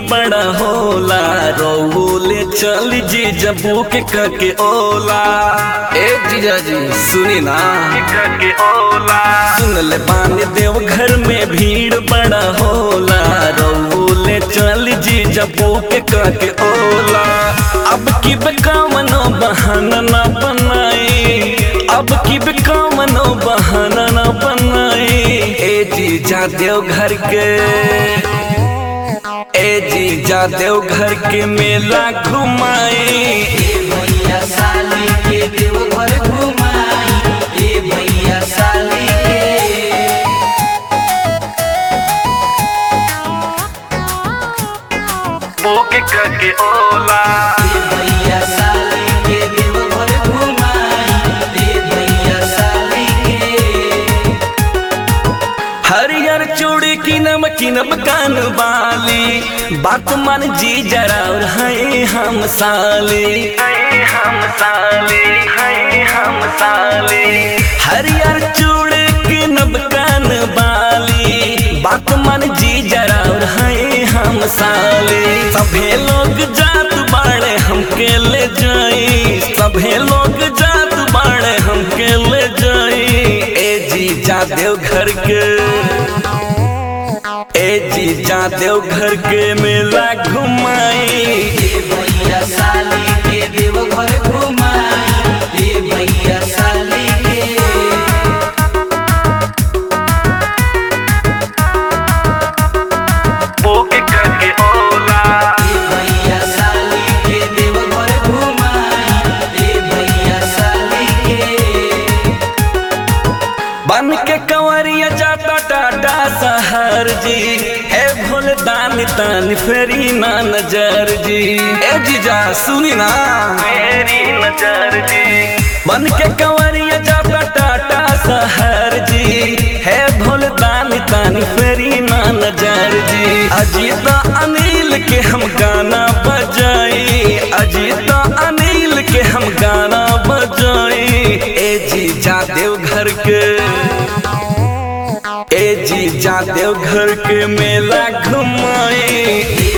बड़ा होला रोले चल जी जबू के कके ओला ए जीजा जी सुनी ना कके ओला सुन ले बानी देव घर में भीड़ बड़ा होला रोले चल जी जबू के कके ओला अब की बेकामनो बहाना ना बनाई अब की बेकामनो बहाना ना बनाई ए जीजा देव घर के ए जीजा देव घर के मेला घुमाई भैया साली के देवघर घुमाई ए भैया साली के बोके करके ओला ए भैया साली के देवघर घुमाई ए भैया साली के हरियर चूड़ी की नमकीन कान बाली बात मन जी जरा और है हम साली है हम साली है हम साली हरियर चूड़ी की नमकान बाली बात मन जी जरा और है हम साली सभे लोग जात बाड़े हमके ले जाई सभे लोग जात बाड़े हमके ले जाई ए जी जा देव घर के ए जी जा देव घर के मेला घुमाई ए भैया साली के देवघर घुमाई ए भैया साली के बोके करके ओला ए भैया साली के देवघर घुमाई ए भैया साली के बन के कंवरिया जाता टाटा सहर जी ए भोले दान तान फेरी ना नजर जी ए जीजा सुनी ना फेरी नजर जी बन के कंवरिया जाता टाटा सहर जी है भोले दान तान फेरी ना नजर जी अजीता अनिल के हम गाना बजाई अजीता अनिल के हम गाना बजाई ए जी जा देव घर के ए जी जा देव घर के मेला घुमाई ए